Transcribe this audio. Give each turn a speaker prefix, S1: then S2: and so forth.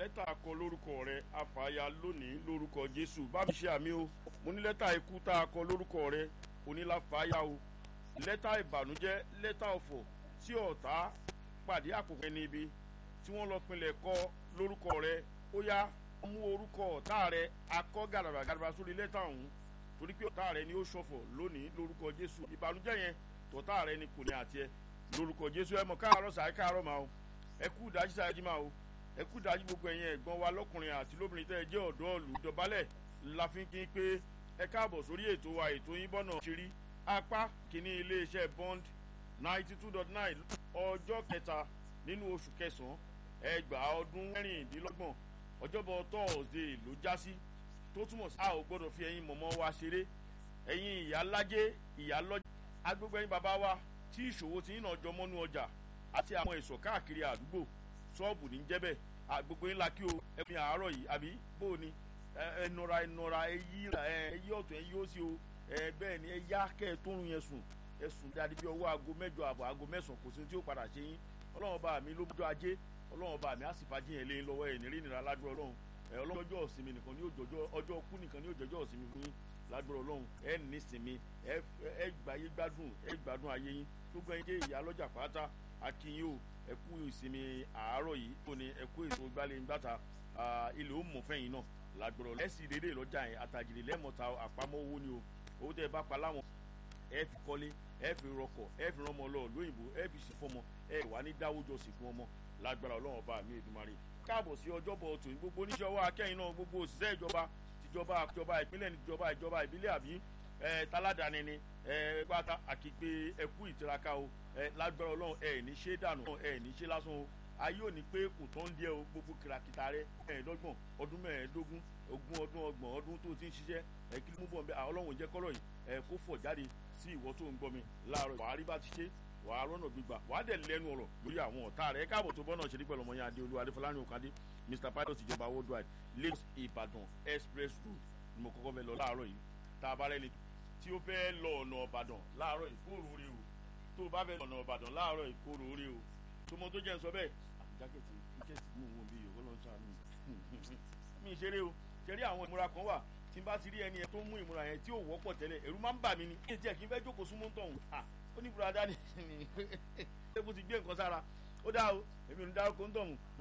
S1: lẹ́tà akọ lórúkọ rẹ àfàyà lónìí lórúkọ jésù bá mi ṣe àmì o mo ní lẹ́tà ikú tá a kọ lórúkọ rẹ oníláfàyà o lẹ́tà ìbànújẹ́ lẹ́tà ọ̀fọ̀ tí ọ̀tá pàdé àkókò ẹni ibi tí wọ́n lọ pinlẹ̀ kọ lórúkọ rẹ ó yá mú orúkọ ọ̀tá rẹ akọ gàdàbà gàdàbà sórí lẹ́tà ọ̀hún torí pé ọ̀tá rẹ ni ó ṣọ̀fọ̀ lónìí lórúkọ jésù ìbànújẹ́ yẹn tọ̀tá rẹ ni kò ní àti ẹ lórúkọ jésù ẹ mọ̀ káàárọ̀ sàá káàárọ̀ máa o ẹ kú ìdájí sáà jí máa o ẹ kú ìdájí gbogbo ẹ̀yin ẹ̀gbọ́n wa lọ́kùnrin àti lóbìnrin tẹ́ ẹ jẹ́ ọ̀dọ́ ọ̀lù dọ̀bálẹ̀ la fi ń kí pé ẹ káàbọ̀ sórí ètò wa ètò yín bọ́nà ṣírí apá kìíní iléeṣẹ́ bond ninety two dot nine ọjọ́ kẹta nínú oṣù kẹsàn-án ẹgbàá ọdún mẹ́rìndínlọ́gbọ̀n ọjọ́bọ̀ tọ́ọ̀sì ló já sí tó túmọ̀ sí a ò gbọ́dọ̀ fi ẹyin mọ̀mọ́ wa ṣeré ẹ̀yin ìyá lájẹ́ ìyá lọ́jà agbègbè ẹyin bàbá wa tí ìṣòwò ti ń nà jọ mọ́nú ọjà àti àwọn èso káàkiri àdúgbò ṣọ́ọ̀bù ní jẹ́bẹ̀ gbogbo ńlá kí o ẹ̀mí àárọ̀ yìí àbí bó o ní ẹnura ẹnura ẹyí ẹyí ọ̀tún ẹyí ó sì o bẹ́ẹ̀ ni ẹyá kẹ́ ẹ tó ń yẹn sùn ẹ sùn dáadé bí ọwọ́ aago mẹ́jọ àbọ̀ aago mẹ́sàn-án kò sí tí ó padà ṣe yín ọlọ́run bá mi ló bójú ajé ọlọ́run bá mi á sì fàájì yẹn lé lọ́wọ́ ẹ̀ nírí nira ládùúrọ̀ ọlọ́run ọlọ́run ọjọ́ ìsinmi nìkan ní òjòjọ́ ọjọ́ kú nìkan ní òjòjọ́ ìsinmi fún yín ládùúrọ̀ ọlọ́run ẹ ní sinmi ẹ gbàyé gbádùn ẹ gbádùn ayé yín gbogbo ẹyin jẹ́ ìyá lọ́jà pátá akínyìn o ẹ kú ìsinmi àárọ̀ yìí tó ní ẹ kú èso gbálẹ̀ ńgbàtà ilé ó mọ̀ fẹ́yìn náà ládùúrọ̀ lẹ́sìn dédé lọ́jà yẹn àtàjìlẹ̀ lẹ́mọ̀ta àpamọ́ owó ni o owó tẹ́ ẹ bá pa láwọn ẹ fi kọ́lé ẹ fi rọkọ̀ ẹ fi rán ọmọ lọ lóyìnbó ẹ fi sì fọmọ ẹ wà ní dáwọ́jọ sí fún ọmọ lágbára ọlọ́run ọba mi èdùmarè káàbọ̀ sí ọjọ́bọ̀ tòun gbogbo oníṣẹ́ ọwọ́ akẹ́yìn náà gbogbo òṣìṣẹ́ ìjọba tìjọba ìjọba ìpínlẹ̀ ìjọba ìjọba ìbílẹ̀ àbí ẹ taládàáni ni ẹ pátá àkìgbé ẹkú ìtiraka o ẹ lágbára ọlọ́run ẹ ní ṣe dànù ẹ ní ṣe lásán o ayé ò ní pé kò tán díẹ̀ o gbogbo kìràkìtà rẹ ẹ̀ẹ́dọ́gbọ̀n ọdún mẹ́ẹ̀ẹ́dógún ogún ọdún ọgbọ̀n ọdún tó ti ń ṣiṣẹ́ ẹ kí ló mú bọ̀ ẹ ọlọ́run jẹ́ kọ́rọ̀ yìí ẹ kó fọ̀ jáde sí ìwọ tó ń gbọ́ mi láàárọ̀ wàá rí bá ti ṣe wàá rọ́nà gbígbà wàá dẹ̀ lẹ́nu ọ̀rọ̀ lórí àwọn ọ̀tá rẹ̀ káàbọ̀ tó bọ́nà ṣeré pẹ̀lú ọmọ yẹn adé olúwa adéfọlárin òkàdé mr pilot ìjọba worldwide lagos ìbàdàn express road ni mo kọ́kọ́ fẹ́ lọ láàárọ̀ yìí tá a bá rẹ́ni tí ó fẹ́ lọ ọ̀nà ọ̀bàdàn láàárọ̀ yìí kóró rè o tó o bá fẹ́ lọ ọ̀nà ọ̀bàdàn láàárọ̀ yìí kóró rè o tó mọ tó jẹ́ ń sọ bẹ́ẹ̀ jákèjì kíkẹ́sì mú òun bí yòókù lọ́n sànù mi ṣeré o ṣeré àwọn ìmúra kan wà tí n bá ti rí ẹni yẹn tó mú ìmúra yẹn tí ò wọ́pọ̀ tẹ́lẹ̀ ẹ̀rú máa ń bà mí ni kí n tiẹ̀ kí n fẹ́ jókòó súnmọ́ tọ̀hún ó ní ìbúra dání ṣé bó ti gbé nǹkan sára ó dá o èmi ò ní dárúkọ ń tọ̀hún